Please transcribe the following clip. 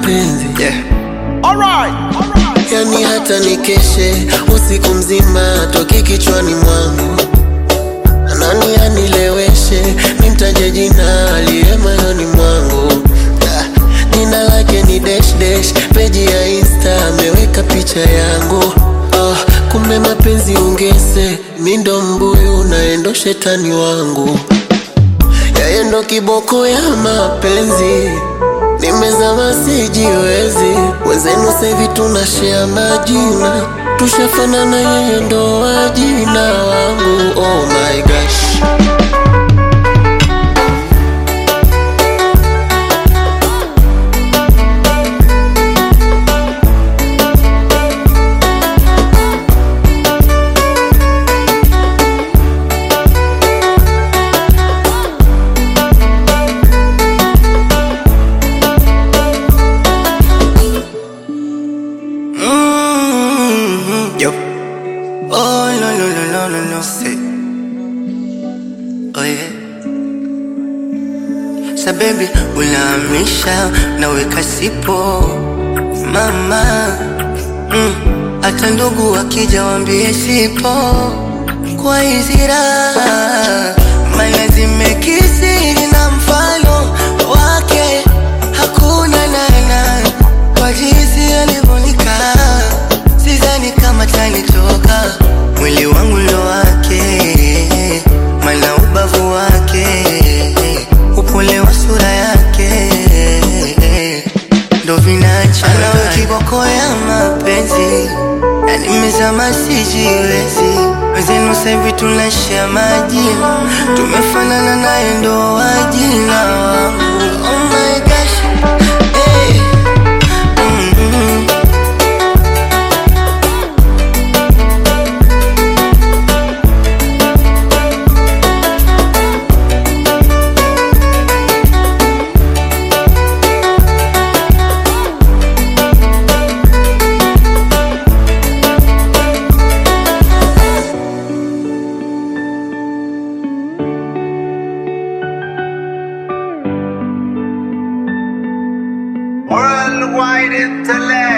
mapenzi Yeah. Alright. Alright. yani hata nikeshe usiku mzima toki kichwani mwangu nani anileweshe nimtaje jina aliye moyoni mwangu Ah, jina lake ni dash dash peji ya insta ameweka picha yangu oh, kumbe mapenzi ungese mi ndo mbuyu naendo shetani wangu yeye ndo kiboko ya mapenzi nimezama sijiwezi wenzenu sevi tunashea majina tushafanana yeye ndo wajina wangu oh my gosh Mm-hmm. Yo. Oh, no, no, no, no, no, no. Say. Oh, yeah. Sa baby, unahamisha naweka sipo mama mm. Hata ndugu wakija wambie sipo kwa hizi raha maana zimekisiri na mfano wake hakuna nana kwa jinsi alivyonikaa sidhani kama tanitoka mwili wangu ndo wake mana ubavu wake upole wa sura yake ndo vinacha nawe kiboko ya mapenzi na nimezama sijiwezi wezenu sahivi tunashia majina tumefanana naye ndo wajina wangu oh my gosh hey. mm-hmm. Worldwide intellect.